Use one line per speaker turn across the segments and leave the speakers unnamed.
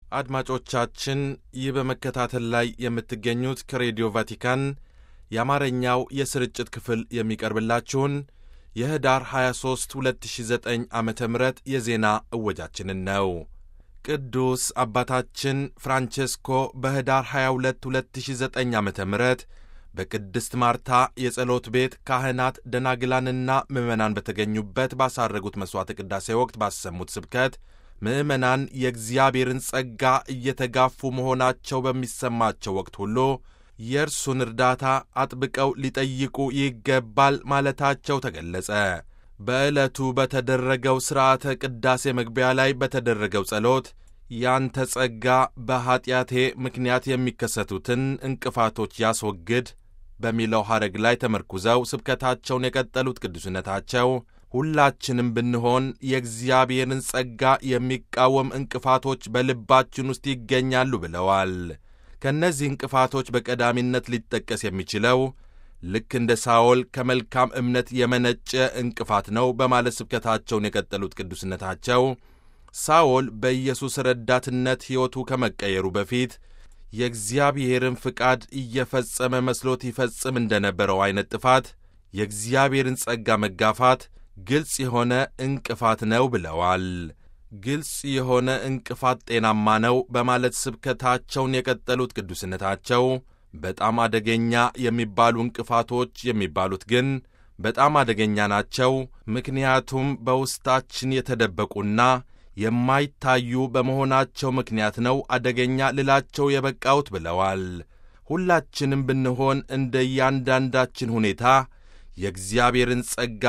አድማጮቻችን ይህ በመከታተል ላይ የምትገኙት ከሬዲዮ ቫቲካን የአማርኛው የስርጭት ክፍል የሚቀርብላችሁን የህዳር 23 2009 ዓ ም የዜና እወጃችንን ነው። ቅዱስ አባታችን ፍራንቼስኮ በህዳር 22 2009 ዓ ም በቅድስት ማርታ የጸሎት ቤት ካህናት ደናግላንና ምዕመናን በተገኙበት ባሳረጉት መሥዋዕተ ቅዳሴ ወቅት ባሰሙት ስብከት ምዕመናን የእግዚአብሔርን ጸጋ እየተጋፉ መሆናቸው በሚሰማቸው ወቅት ሁሉ የእርሱን እርዳታ አጥብቀው ሊጠይቁ ይገባል ማለታቸው ተገለጸ። በዕለቱ በተደረገው ሥርዓተ ቅዳሴ መግቢያ ላይ በተደረገው ጸሎት ያንተ ጸጋ በኀጢአቴ ምክንያት የሚከሰቱትን እንቅፋቶች ያስወግድ በሚለው ሐረግ ላይ ተመርኩዘው ስብከታቸውን የቀጠሉት ቅዱስነታቸው ሁላችንም ብንሆን የእግዚአብሔርን ጸጋ የሚቃወም እንቅፋቶች በልባችን ውስጥ ይገኛሉ ብለዋል። ከእነዚህ እንቅፋቶች በቀዳሚነት ሊጠቀስ የሚችለው ልክ እንደ ሳኦል ከመልካም እምነት የመነጨ እንቅፋት ነው በማለት ስብከታቸውን የቀጠሉት ቅዱስነታቸው ሳኦል በኢየሱስ ረዳትነት ሕይወቱ ከመቀየሩ በፊት የእግዚአብሔርን ፍቃድ እየፈጸመ መስሎት ይፈጽም እንደነበረው ዐይነት ጥፋት የእግዚአብሔርን ጸጋ መጋፋት ግልጽ የሆነ እንቅፋት ነው ብለዋል። ግልጽ የሆነ እንቅፋት ጤናማ ነው በማለት ስብከታቸውን የቀጠሉት ቅዱስነታቸው በጣም አደገኛ የሚባሉ እንቅፋቶች የሚባሉት ግን በጣም አደገኛ ናቸው፣ ምክንያቱም በውስጣችን የተደበቁና የማይታዩ በመሆናቸው ምክንያት ነው አደገኛ ልላቸው የበቃሁት ብለዋል። ሁላችንም ብንሆን እንደ እያንዳንዳችን ሁኔታ የእግዚአብሔርን ጸጋ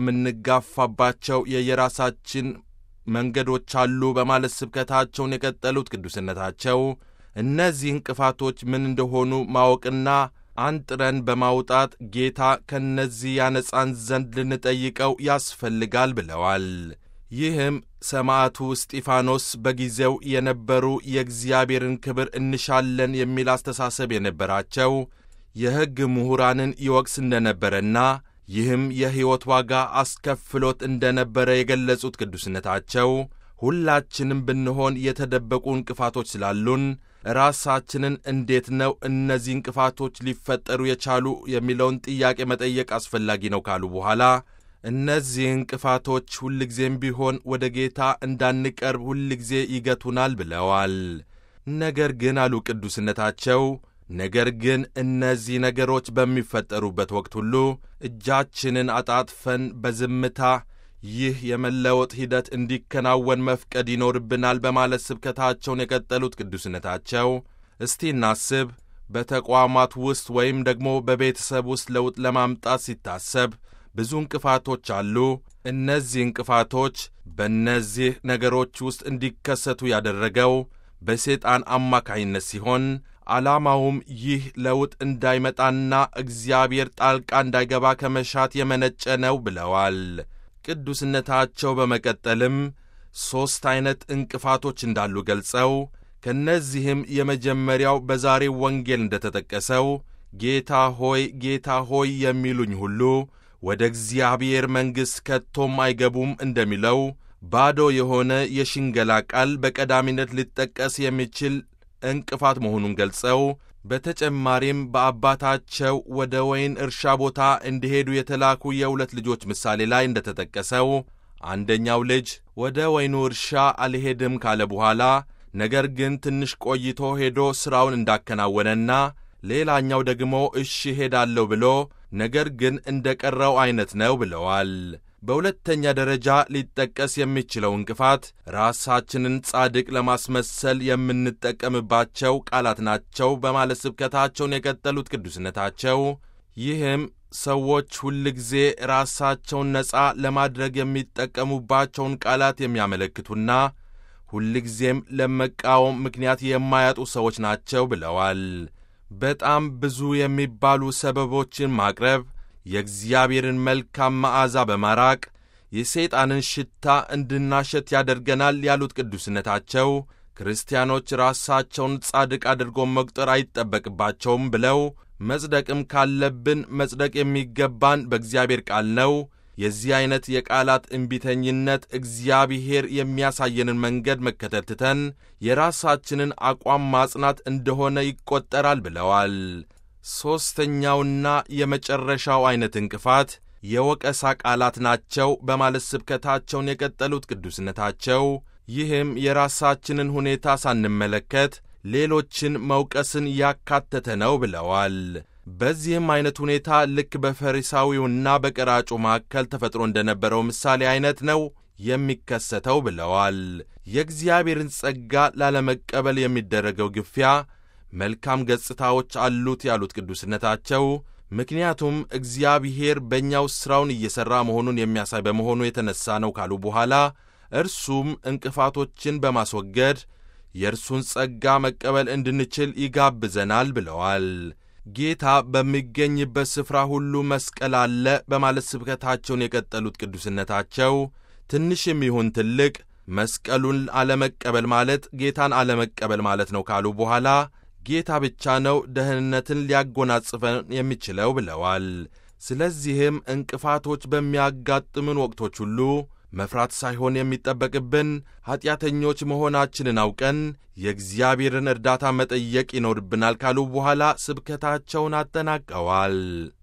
የምንጋፋባቸው የየራሳችን መንገዶች አሉ በማለት ስብከታቸውን የቀጠሉት ቅዱስነታቸው እነዚህ እንቅፋቶች ምን እንደሆኑ ማወቅና አንጥረን በማውጣት ጌታ ከእነዚህ ያነጻን ዘንድ ልንጠይቀው ያስፈልጋል ብለዋል። ይህም ሰማዕቱ እስጢፋኖስ በጊዜው የነበሩ የእግዚአብሔርን ክብር እንሻለን የሚል አስተሳሰብ የነበራቸው የሕግ ምሁራንን ይወቅስ እንደነበረና ይህም የሕይወት ዋጋ አስከፍሎት እንደነበረ የገለጹት ቅዱስነታቸው ሁላችንም ብንሆን የተደበቁ እንቅፋቶች ስላሉን ራሳችንን እንዴት ነው እነዚህ እንቅፋቶች ሊፈጠሩ የቻሉ የሚለውን ጥያቄ መጠየቅ አስፈላጊ ነው ካሉ በኋላ እነዚህ እንቅፋቶች ሁልጊዜም ቢሆን ወደ ጌታ እንዳንቀርብ ሁልጊዜ ይገቱናል ብለዋል። ነገር ግን አሉ ቅዱስነታቸው ነገር ግን እነዚህ ነገሮች በሚፈጠሩበት ወቅት ሁሉ እጃችንን አጣጥፈን በዝምታ ይህ የመለወጥ ሂደት እንዲከናወን መፍቀድ ይኖርብናል በማለት ስብከታቸውን የቀጠሉት ቅዱስነታቸው እስቲ እናስብ። በተቋማት ውስጥ ወይም ደግሞ በቤተሰብ ውስጥ ለውጥ ለማምጣት ሲታሰብ ብዙ እንቅፋቶች አሉ። እነዚህ እንቅፋቶች በእነዚህ ነገሮች ውስጥ እንዲከሰቱ ያደረገው በሰይጣን አማካይነት ሲሆን ዓላማውም ይህ ለውጥ እንዳይመጣና እግዚአብሔር ጣልቃ እንዳይገባ ከመሻት የመነጨ ነው ብለዋል። ቅዱስነታቸው በመቀጠልም ሦስት ዐይነት እንቅፋቶች እንዳሉ ገልጸው ከእነዚህም የመጀመሪያው በዛሬው ወንጌል እንደተጠቀሰው ጌታ ሆይ ጌታ ሆይ የሚሉኝ ሁሉ ወደ እግዚአብሔር መንግሥት ከቶም አይገቡም እንደሚለው ባዶ የሆነ የሽንገላ ቃል በቀዳሚነት ሊጠቀስ የሚችል እንቅፋት መሆኑን ገልጸው በተጨማሪም በአባታቸው ወደ ወይን እርሻ ቦታ እንዲሄዱ የተላኩ የሁለት ልጆች ምሳሌ ላይ እንደተጠቀሰው አንደኛው ልጅ ወደ ወይኑ እርሻ አልሄድም ካለ በኋላ ነገር ግን ትንሽ ቆይቶ ሄዶ ሥራውን እንዳከናወነና ሌላኛው ደግሞ እሺ ሄዳለሁ ብሎ ነገር ግን እንደ ቀረው ዐይነት ነው ብለዋል። በሁለተኛ ደረጃ ሊጠቀስ የሚችለው እንቅፋት ራሳችንን ጻድቅ ለማስመሰል የምንጠቀምባቸው ቃላት ናቸው በማለት ስብከታቸውን የቀጠሉት ቅዱስነታቸው ይህም ሰዎች ሁልጊዜ ራሳቸውን ነፃ ለማድረግ የሚጠቀሙባቸውን ቃላት የሚያመለክቱና ሁልጊዜም ለመቃወም ምክንያት የማያጡ ሰዎች ናቸው ብለዋል። በጣም ብዙ የሚባሉ ሰበቦችን ማቅረብ የእግዚአብሔርን መልካም መዓዛ በማራቅ የሰይጣንን ሽታ እንድናሸት ያደርገናል ያሉት ቅዱስነታቸው ክርስቲያኖች ራሳቸውን ጻድቅ አድርጎ መቁጠር አይጠበቅባቸውም ብለው መጽደቅም ካለብን መጽደቅ የሚገባን በእግዚአብሔር ቃል ነው። የዚህ ዐይነት የቃላት እምቢተኝነት እግዚአብሔር የሚያሳየንን መንገድ መከተል ትተን የራሳችንን አቋም ማጽናት እንደሆነ ይቈጠራል ብለዋል። ሦስተኛውና የመጨረሻው ዐይነት እንቅፋት የወቀሳ ቃላት ናቸው በማለት ስብከታቸውን የቀጠሉት ቅዱስነታቸው ይህም የራሳችንን ሁኔታ ሳንመለከት ሌሎችን መውቀስን ያካተተ ነው ብለዋል። በዚህም ዐይነት ሁኔታ ልክ በፈሪሳዊውና በቀራጩ መካከል ተፈጥሮ እንደነበረው ምሳሌ ዐይነት ነው የሚከሰተው ብለዋል። የእግዚአብሔርን ጸጋ ላለመቀበል የሚደረገው ግፊያ መልካም ገጽታዎች አሉት ያሉት ቅዱስነታቸው ምክንያቱም እግዚአብሔር በእኛው ሥራውን እየሠራ መሆኑን የሚያሳይ በመሆኑ የተነሣ ነው ካሉ በኋላ እርሱም እንቅፋቶችን በማስወገድ የእርሱን ጸጋ መቀበል እንድንችል ይጋብዘናል ብለዋል። ጌታ በሚገኝበት ስፍራ ሁሉ መስቀል አለ በማለት ስብከታቸውን የቀጠሉት ቅዱስነታቸው ትንሽም ይሁን ትልቅ መስቀሉን አለመቀበል ማለት ጌታን አለመቀበል ማለት ነው ካሉ በኋላ ጌታ ብቻ ነው ደህንነትን ሊያጎናጽፈን የሚችለው ብለዋል። ስለዚህም እንቅፋቶች በሚያጋጥምን ወቅቶች ሁሉ መፍራት ሳይሆን የሚጠበቅብን ኀጢአተኞች መሆናችንን አውቀን የእግዚአብሔርን እርዳታ መጠየቅ ይኖርብናል ካሉ በኋላ ስብከታቸውን አጠናቀዋል።